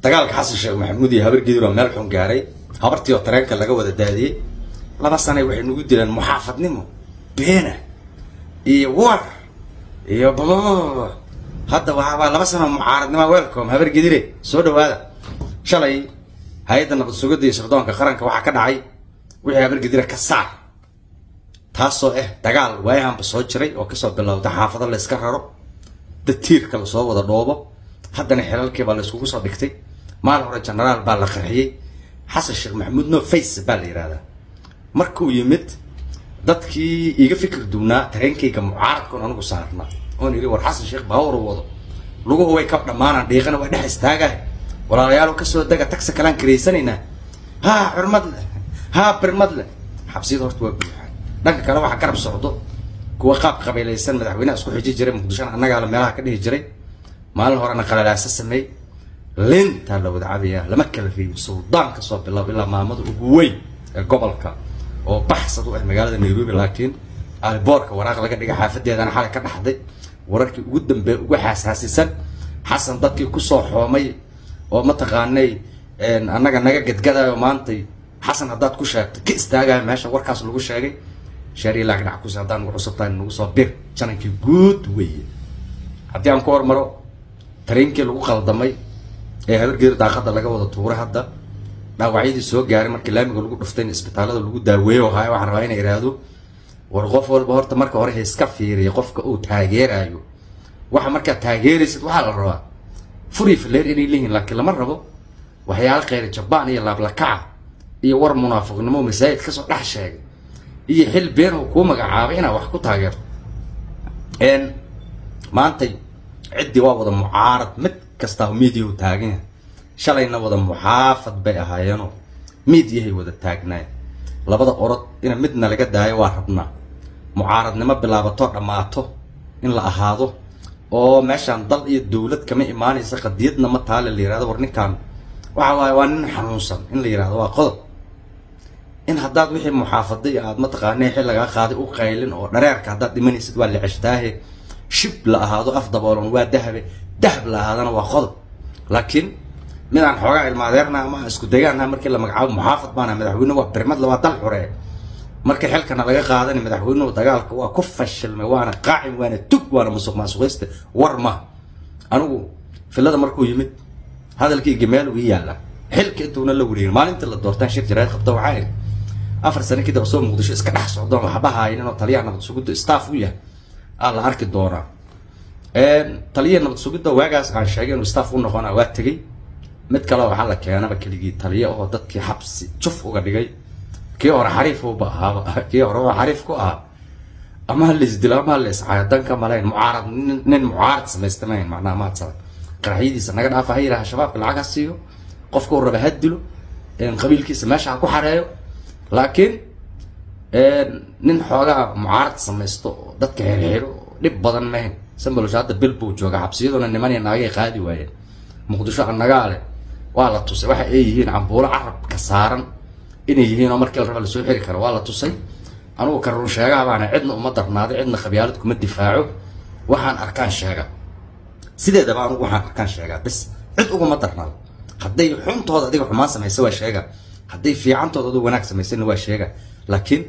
dagaalka xasan sheekh maxamuud iyo habar gidir oo meel xun gaaray habartii oo tareenka laga wada daadiyey laba sanay waxay nagu dileen muxaafadnimo beena iyo war iyo babababa hadda waxaabaa laba sano mucaaradnima welcome habar gidire soo dhawaada shalay hay-adda nabad sugidda iyo sirdoonka qaranka waxaa ka dhacay wixii habar gidire ka saar taasoo ah dagaal waayahanba soo jiray oo kasoo bilowda xaafado la yska raro dad tiirka lasoo wada dhoobo haddana xilalkii baa la iskugu soo dhigtay maalin hore genaraal baa la qarxiyey xasan sheekh maxamuud no face baa la yihahdaa markuu yimid dadkii iga fikir duwnaa tareenkayga mucaaradka on anigu saarna oon yidhi war xasan sheekh baawar u wado luguhu way ka dhammaanaan dhiiqana waa dhex istaagaah walaalayaalo kasoo dega tagsi kalaan karaysanaynaa haa xurmad leh haa birmad leh xabsiyada horta waa buuxaan dhanka kale waxaa garab socdo kuwa qaab qabiilaysan madaxweynaha isku xiji jiray muqdishona annagaala meelaha ka dhihi jiray maalin horena qalalaasa sameey lintaa la wada cabayaa lama kala reeyin suldaan kasoo bilaabo ilaa maamada ugu weyn ee gobolka oo baxsad u ah magaalada nairobi laakiin aliboorka waraaq laga dhigay xaafadeedana xalay ka dhaxday wararkii ugu dambeey ugu xasaasisan xasan dadkii kusoo xoomay oo mataqaanay annaga naga gadgadayo maantay xasan haddaad ku sheegto ka istaagayo meesha warkaas lagu sheegay sheeriya laag dhac kus haddaan ugu cusub tahay nagu soo bir janankii guud weeye haddii aan ku hormaro tareenkii lagu qaldamay ee habargeeda daaqada laga wada tuuray hadda dhaawacyadii soo gaaray markii laamiga lagu dhuftay in isbitaalada lagu daaweeyo haya waxaan rabaa inay ihahdo war qof walba horta marka hore iska fiiriya qofka uu taageerayo waxa markaad taageeraysid waxaa la rabaa furi fileer inay leeyihiin laakiin lama rabo waxyaala kheyr jabaan iyo laablakaca iyo war munaafiqnimo masaajid kasoo dhex sheegay iyo xil been uu kuu magacaabay inaad wax ku taageerto maantay ciddii waa wada mucaarad mid kastaa miidiya u taagan yahay shalayna wada muxaafad bay ahaayeenoo miidiyahay wada taagnaayeen labada orod ina midna laga daayo waa rabnaa mucaaradnimo bilaabato dhammaato in la ahaado oo meeshaan dal iyo dowlad kama imaanaysa qadiyadna ma taale la yihahdo war ninkaan waxa waaye waa nin xanuunsan in la yihahdo waa qodob in haddaad wixii muxaafaday aad mataqaanay xil lagaa qaaday u qaylin oo dhareerka haddaad dhimanaysid waa la ceshtaahe shib la ahaado af daboolan waa dahabe dahab la ahaadana waa qodob laakiin midaan xoogaa ilmaadeerna ama isku degaanha markii la magacaabo muxaafad baana madaxweyne waa birmadle waa dal xuree marka xilkana laga qaadani madaxweynuhu dagaalka waa ku fashilmay waana qaacim waana tug waana musuq maasuqayste war ma anigu filada markuu yimid hadalkii gameel ii yaalla xilka intuuna la wareerin maalintii la doortaan shir jaraad qabta waxaa idhi afar sano kadib soo muqdisho iska dhex socdoon waxba haynin oo taliyaha nabad sugidda staff u yahay aa la arki doonaa taliyaha nabad sugidda waagaas aan sheegay inuu staff u noqona waa tegey mid kale waxaa la keenaba keligii taliya oo dadkii xabsi juf uga dhigay kii hore xariif uba ahaaba kii hore waa xariif ku ahaa ama ha laisdilo ama ha la iscaayo dan ka malayn mucaarad nin mucaarad samaysta mahayn macnaha maadsada qaraxyadiisa naga dhaafa ha yidhaha shabaabka lacag ha siiyo qofka uu raba ha dilo qabiilkiisa meesha ha ku xareeyo laakiin nin xoogaa mucaarad samaysto oo dadka xirxiro dhib badan mahayn sambalosha hadda bil buu jooga xabsiyaduna niman iyo naagay qaadi waayeen muqdisho annagaa leh waa la tusay waxa ay yihiin cambuulo carabka saaran inay yihiin oo markii la raba lasoo xiri karo waa la tusay anugu ka run sheegaha baana cidna uma darnaaday cidna khabyaalad kuma difaaco waxaan arkaan sheega sideedaba anugu waxaan arkaan sheegaa bis cid uguma darnaado hadday xuntooda adiga xumaan samaysa waa sheega hadday fiicantooda adigu wanaag samaysana waa sheega laakiin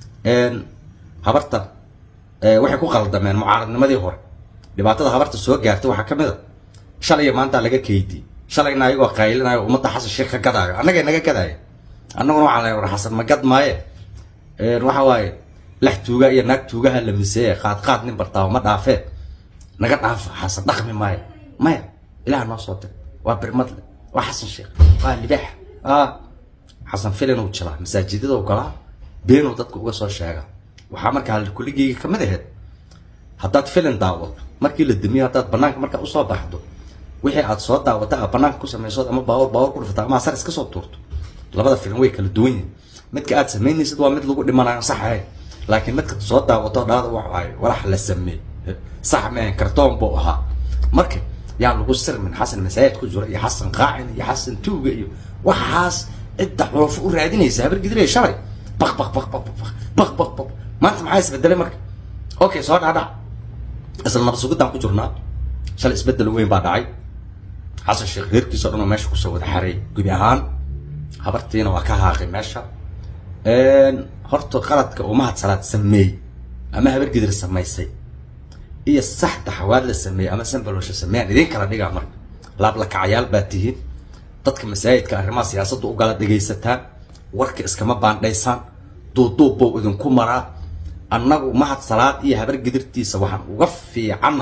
habarta waxay ku qaldameen mucaaradnimadii hore dhibaatada habarta soo gaartay waxaa ka mid a shalay maanta laga keydiyey shalayna ayagoo qaylinayo ummadda xasan sheekh ka gadaayo annagay naga gadaayo annaguna waxaan leeyahay war xasan ma gad maaye waxa waaye lex tuuga iyo naag tuugaha la miseeye qaad qaad nin bartaabo ma dhaafee naga dhaafa xasan dhaqmi maayo maya ilaah noo soo dir waa birmadle waa xasan sheekh waa libaax ah xasan filin uu jilaa masaajidada u galaa beenuu dadka uga soo sheega waxaa markaa kuligeyga kamid ahayd haddaad filin daawado markii la damiyo haddaad banaanka markaa usoo baxdo wixii aad soo daawata aad banaanka ku samaysood ama baawar baawar ku dhifata ama asar iska soo tuurto labada filim way kala duwan yihin midka aad samaynaysid waa mid lagu dhimanayo sax ahayn laakiin midka soo daawato dhaada wax ay walax la sameey sax meen kartoon buu ahaa marka yaa lagu sirmin xasan masaajid ku jiro iyo xasan qaacin iyo xasan tuuga iyo waxaas cidda xulufo u raadinaysa habar gidilay shalay baq baq baq baq baq baq baq baq maanta maxaa isbedelay marka okay soo dhaadhac isla nabad sugidaan ku jirnaa shalay isbedel weyn baa dhacay xasan sheekh reerkiisa o dhan oo meesha kusoo wada xareey gebi ahaan habartiina waa ka haaqay meesha horta qaladka uu mahad salaad sameeyey ama habar gidir samaysay iyo saxda xawaad la sameeyey ama sanbalosha sameeyaan idin kala dhigaa marka laablakacayaal baa tihiin dadka masaajidka arrimaha siyaasadda u gala dhegaysataan warka iskama baandhaysaan duuduub buu idinku maraa annagu mahad salaad iyo habar gidirtiisa waxaan uga fiicanna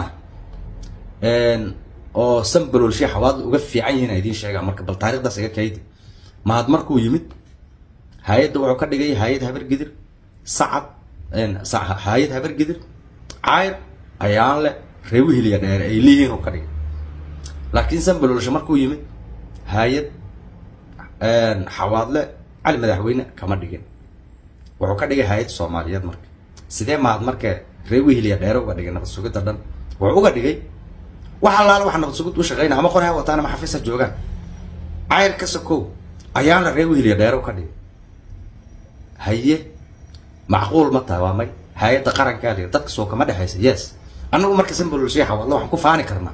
oo sanbalolshe xawaadla uga fiican yihiin a idiin sheegaa marka bal taarikhdaas iga kaydi mahad markuu yimid hay-adda wuxuu ka dhigay hay-ad habar gidir sacad hay-ad habar gidir cayr ayaanle reewihiliya dheere ay leeyihiin uu ka dhigay laakiin sanbalolshe markuu yimid hay-ad xawaadle cali madaxweyne kama dhigin wuxuu ka dhigay hay-ad soomaaliyeed marka sidee mahad marka reewihiliya dheere uga dhigay nabad sugidda dhan wuxuu uga dhigay wax allaala waxa nabad sugid u shaqeynaya ama qori ha wataan ama xafiis ha joogaan cayr ka sokow ayaanle reewihiliya dheere u ka dhigay haye macquul ma tahay waa may hay-adda qarankaa lihi dadka soo kama dhexaysa yes annagu marka sanbalolshay xawaadle waxaan ku faani karnaa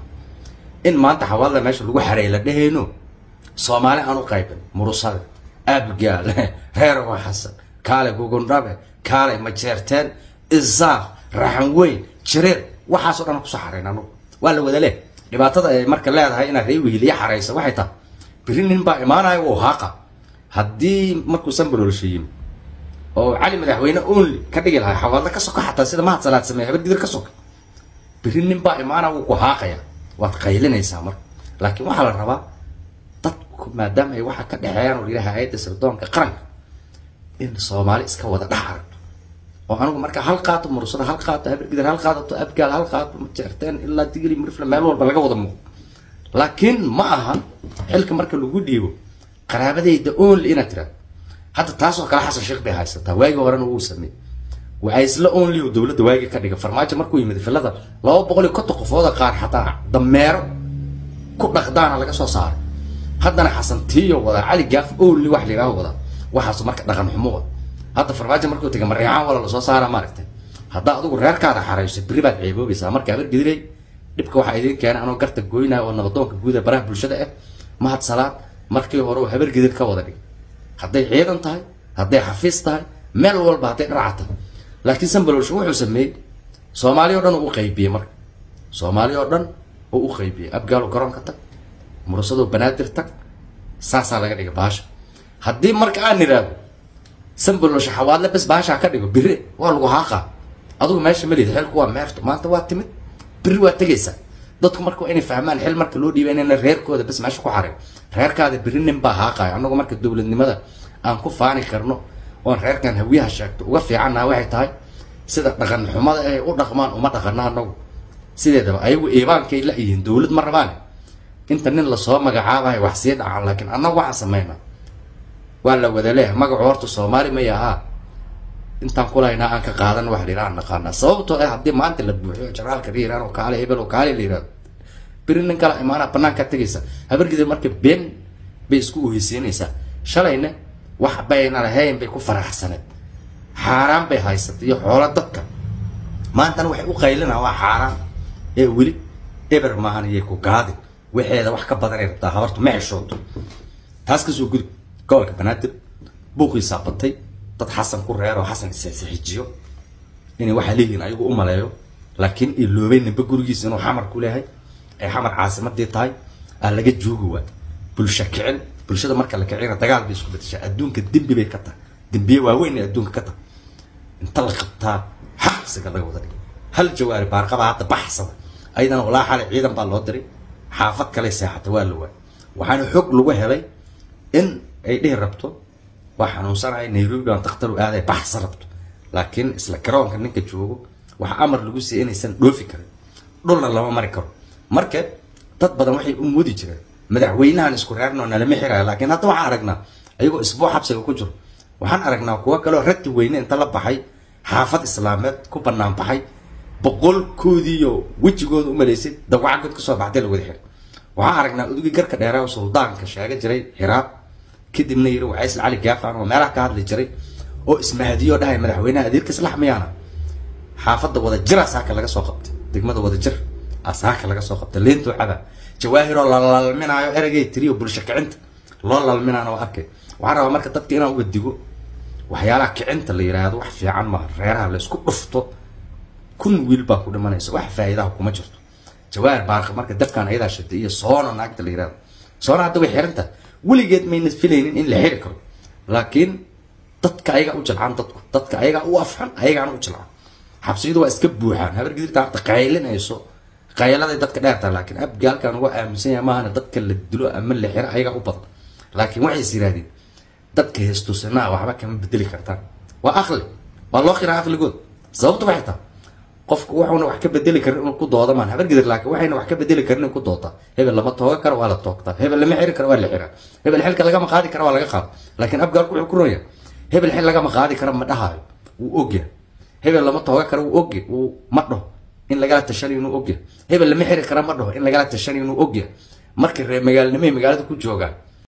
in maanta xawaadle meesha lagu xareey la dhehayno soomaali aan u qaybin murusade abgaal reerowa xasan kaale gugundhabe kaale majeerteen isaaq raxan weyn jireer waxaasoo dhan kusoo xarayn anugu waa la wada leh dhibaatada ay marka leedahay inaad ree wihiliya xaraysa waxay tahay biri nin baa imaanaya wuu haaqa haddii markuu sanbalolsha yimi oo cali madaxweyne only ka dhigi lahaa xawaadle ka soka xataa sida mahad salaad sameeye habar gidir ka soka biri nin baa imaana wuu ku haaqaya waad qaylinaysaa marka laakiin waxaa la rabaa dadku maadaama ay waxa ka dhexeeyaan oo yidhaha hay-adda sirdoonka qaranka in soomaali iska wada dhex aragto oo anigu marka hal qaato mursada hal qaato habar gidir hal qaadato abgaal hal qaato jeerteen ilaa digli murifle meel walba laga wada muuqo laakiin ma aha xilka marka lagu dhiibo qaraabadayda only inaad tiraado hadda taasoo kale xasan sheekh bay haysataa waagii horena wuu sameeyey waxay isla only oo dowladda waagii ka dhiga farmaajo markuu yimid filada laba boqol iyo konton qofooda qaar xataa dameero ku dhaqdaana laga soo saaray haddana xasan tiyo wadaa cali gaaf only wax la yidhaaho wadaa waxaas marka dhaqan xumo wada hadda farmaajo markuu tegay mareecaan wala lasoo saara maaragtay haddaa adigu reerkaada xarayso berri baad ceeboobaysaa marka habar gidiley dhibka waxaa idiin keenay anoo garta goynaya oo nabadoonka guud ee baraha bulshada ah mahad salaad markii hore uu habar gidir ka wada dhig hadday ciidan tahay hadday xafiis tahay meel walba hadday dharaca tahay laakiin sanbalolsho wuxuu sameeyey soomaali oo dhan uu u qaybiyey marka soomaali oo dhan uu u qaybiyey abgaalo garoonka tag mursadoo banaadir tag saasaa laga dhigay baasha haddii marka aan nidhaahdo sanbalolsho xawaadle bes baashaa ka dhigo biri waa lagu haaqaa adigu meesha ma lihid xilku waa meerto maanta waa timid biri waa tegaysaa dadku marka waa inay fahmaan xil marka loo dhiibay inayna reerkooda bes meesha ku xarin reerkaada biri nin baa haaqaya annagu marka dowladnimada aan ku faani karno oon reerkan hawiyaha sheegto uga fiicannaha waxay tahay sida dhaqan xumada ay u dhaqmaan uma dhaqana annagu sideedaba ayagu iibaankay la yihiin dowlad ma rabaan inta nin lasoo magacaabayo wax sii dhacaan laakiin annagu waxaan sameynaa waa la wada leeyahay magacu horta soomaali maya ahaa intaan kulahaynaa aan ka qaadan wax la yidhaha naqaanaa sababtoo ah haddii maanta la buuxiyo jaraalka la yidhahan oo kaale hebel oo kaale la yidhahdo beri nin kala imaanaa banaankaa tegaysa habargida marka been bay isku uheysiinaysaa shalayna wax bayna lahayn bay ku faraxsaneed xaaraan bay haysatay iyo xoolo dadka maantana waxay u qaylinaa waa xaaraan ee weli eber maahan iyay ku gaadin waxeeda wax ka badanay rabtaa habartu ma xeshooto taas kasoo gudub gobolka banaadir buuqiisaa batay dad xasan ku reero xasan isxijiyo inay waxaa leeyihiin ayagu u maleeyo laakiin iloobay ninba gurigiisa inuu xamar ku leeyahay ay xamar caasimadii tahay aa laga joogi waa bulsho kicin bulshada marka la kicina dagaal bay isku bedeshaa adduunka dembi bay ka tahay dembiye waaweyn ay adduunka ka tahay inta la qabtaa xabsiga laga wada dhigay hal jawaari baarqaba hadda baxsada ayadana walaa xalay ciidan baa loo diray xaafad kale seexata waa la waay waxaana xog lagu helay in ay dhihi rabto waa xanuunsanahay nairobi baan dakhtaru aaday baxsa rabto laakiin isla garoonka ninka joogo waxaa amar lagu siiyay inaysan dhoofi karin dhulna lama mari karo marka dad badan waxay u moodi jireen madaxweynahan isku reernoo nalama xiraya laakiin hadda waxaan aragnaa ayagoo isbuuc xabsiga ku jiro waxaan aragnaa kuwo kaleo rati weyne inta la baxay xaafad islaameed ku banaan baxay boqolkoodiiyo wejigooda u malaysay dawaca god kasoo baxday la wada xiray waxaan aragnaa udugii garka dheeraa suldaanka sheega jiray xiraab kadibna yiri wacaysl cali gaafan oo meelaha ka hadli jiray oo ismahadiyo dhahay madaxweynaha adeerka islax miyaana xaafadda wada jir asaaka laga soo qabtay degmada wada jir asaaka laga soo qabtay leentuu caba jawaahiroo la lalminaayo ereygay tiriyo bulsho kicinta loo lalminaana waa arkay waxaan rabaa marka dadka inaan uga digo waxyaalaha kicinta la yiraahdo wax fiican maaha reeraha la isku dhufto kun wiil baa ku dhimanaysa wax faa'iidaha kuma jirto jawaahir baarka marka dabkan ayadaa shitay iyo soona naagta la yirahdo soona hadda way xirantahay weligeed mayna filaynin in la xiri karo laakiin dadka ayagaa u jilcaan dadku dadka ayagaa u afxan ayagaana u jilcaan xabsiyadu waa iska buuxaan habar gidirta harta qaylinayso qayladay dadka dheertaa laakiin abgaalkan uga aaminsan yahay maahana dadka la dilo ama la xiro ayagaa u badan laakiin waxay is yidhahdeen dadka heestusanaa waxba kama bedeli kartaan waa aqli waa loo qiraa aqligood sababtu waxay tahay qofku wuxuuna wax ka bedeli karin inuu ku dooda maan habar gidir laakiin waxayna wax ka bedeli karin inuu ku doodta hebel lama tooga karo waa la toogtaa hebel lama xiri karo waa la xiraa hebel xilka lagama qaadi karo waa laga qaado laakiin abgaalku wuxuu ku ronya hebel xil lagama qaadi karo ma dhahaayo wuu ogyahay hebel lama tooga karo wuu ogyahay wuu ma dhaho in lagala tashanayo inuu ogyahay hebel lama xiri karo ma dhaho in lagala tashanayo inuu ogyahay markay reer magaalnimay magaalada ku joogaan